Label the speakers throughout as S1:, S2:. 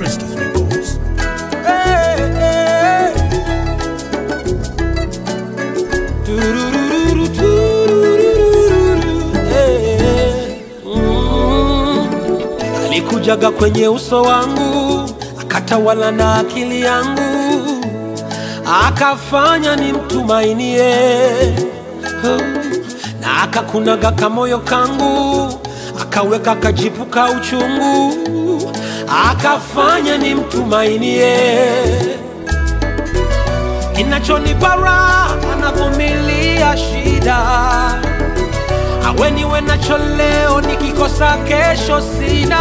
S1: Frisky Records.
S2: Hey, hey. Turururu, turururu, hey. Mm. Alikujaga kwenye uso wangu akatawala na akili yangu akafanya nimtumainie Oh. na akakunaga kamoyo kangu akaweka kajipu ka uchungu akafanya nimtumainie kinachonipa raha anavumilia shida awe niwe nacho leo nikikosa kesho sina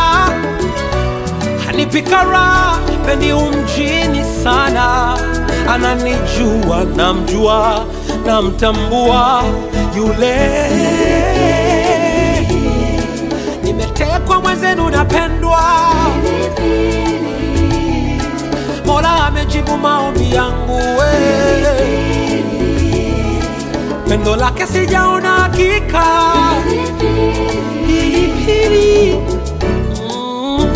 S2: hanipika raha pendi umjini sana ananijua namjua namtambua yule nimetekwa mwenzenu napendwa mola amejibu maombi yangu we pendo lake sijaona hakika pilipili Mm.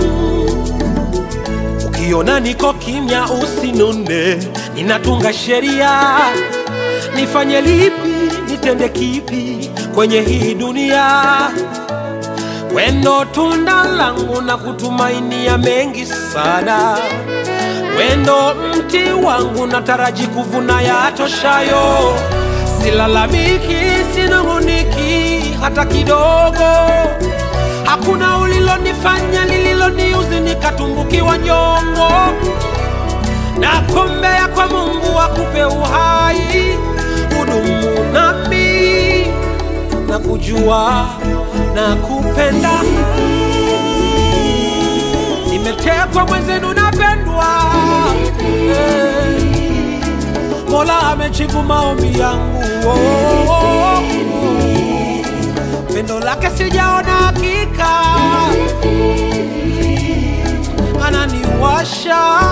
S2: ukiona niko kimya usinune ninatunga sheria nifanye lipi nitende kipi kwenye hii dunia wendo tunda langu na kutumainia mengi sana wendo mti wangu nataraji kuvuna yatoshayo silalamiki sinung'uniki hata kidogo hakuna ulilonifanya lililoniuzi nikatumbukiwa nyongo na kombea kwa mungu akupe uhai hudumu nami na kujua na kupenda nimetekwa mwenzenu napendwa Eh, mola amejibu maombi yangu oh, oh, oh. pendo lake sijaona hakika ananiwasha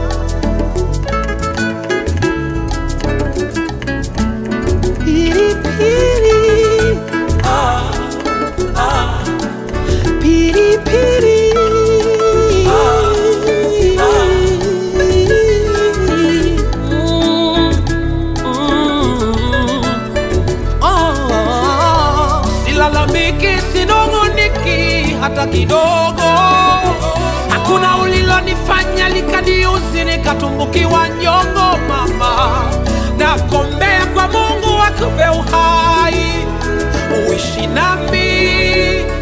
S2: pilipili ah, ah, pilipili Mm, mm. Oh, silalamiki sinong'oniki hata kidogo hakuna ulilonifanya likaniuzi nikatumbukiwa nyongo mama nakombea kwa mungu akupe uhai uishi nami